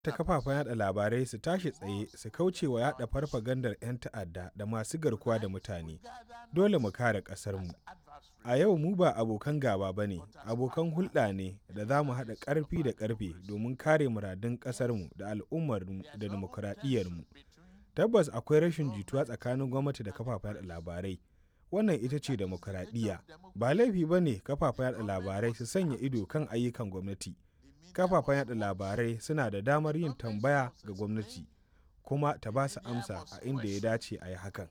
ta kafafen yada labarai su tashi tsaye su kauce wa yada farfagandar 'yan ta'adda da masu garkuwa da mutane dole mu kare ƙasarmu a yau mu ba abokan gaba ba ne abokan hulɗa ne da za mu haɗa ƙarfi da ƙarfe domin kare muradun ƙasarmu da al'ummarmu da dimokuraɗiyyarmu tabbas akwai rashin jituwa tsakanin gwamnati da kafafen yada labarai wannan ita ce demokuraɗiyya ba laifi ba ne kafafen yada labarai su sanya ido kan ayyukan gwamnati kafafen yada labarai suna da damar yin tambaya ga gwamnati kuma ta ba su amsa a inda ya dace a yi hakan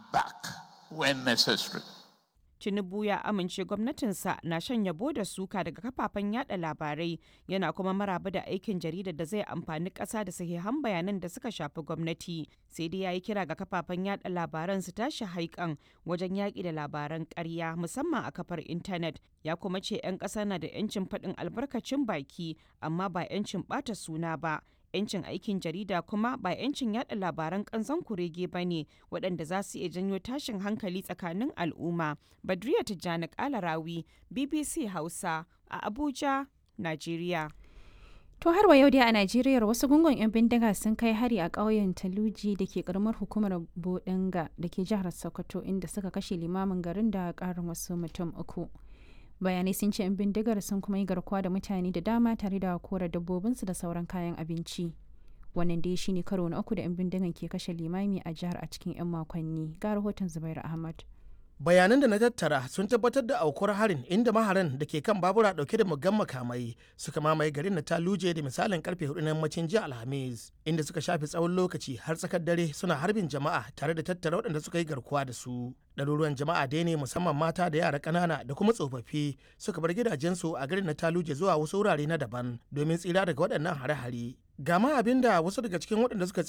Tinubu ya amince gwamnatinsa na shan yabo da suka daga kafafen yada labarai yana kuma maraba da aikin jaridar da zai amfani ƙasa da sahihan bayanan da suka shafi gwamnati sai dai ya yi kira ga kafafen yada labaran su tashi haikan wajen yaƙi da labaran ƙarya musamman a kafar intanet ya kuma ce 'yan ƙasa na da 'yancin faɗin albarkacin baki amma ba 'yancin ɓata suna ba 'yancin aikin jarida kuma ba 'yancin yada labaran kanzon kurege ba ne waɗanda za su iya janyo tashin hankali tsakanin al'umma. Badriya Tijjani Kalarawi, BBC Hausa a Abuja, Najeriya. To har wa yau dai a Najeriya wasu gungun 'yan bindiga sun kai hari a ƙauyen Taluji da ke karamar hukumar Bodinga da ke jihar Sokoto inda suka kashe limamin garin da ƙarin wasu mutum uku. bayanai sun ce 'yan bindigar sun kuma yi garkuwa da mutane da dama tare da kora dabbobinsu da sauran kayan abinci wannan dai shine karo na uku da 'yan bindigan ke kashe limami a jihar a cikin 'yan makonni ga rahoton zubair ahmad bayanan da na tattara sun tabbatar da aukuwar harin inda maharan da ke kan babura dauke da muggan makamai suka mamaye garin na taluje da misalin karfe hudu na yammacin jiya alhamis inda suka shafe tsawon lokaci har tsakar dare suna harbin jama'a tare da tattara waɗanda suka yi garkuwa da su ɗaruruwan jama'a dai ne musamman mata da yara ƙanana da kuma tsofaffi suka bar gidajensu a garin na taluje zuwa wasu wurare na daban domin tsira daga waɗannan hare-hare gama abin da wasu daga cikin waɗanda suka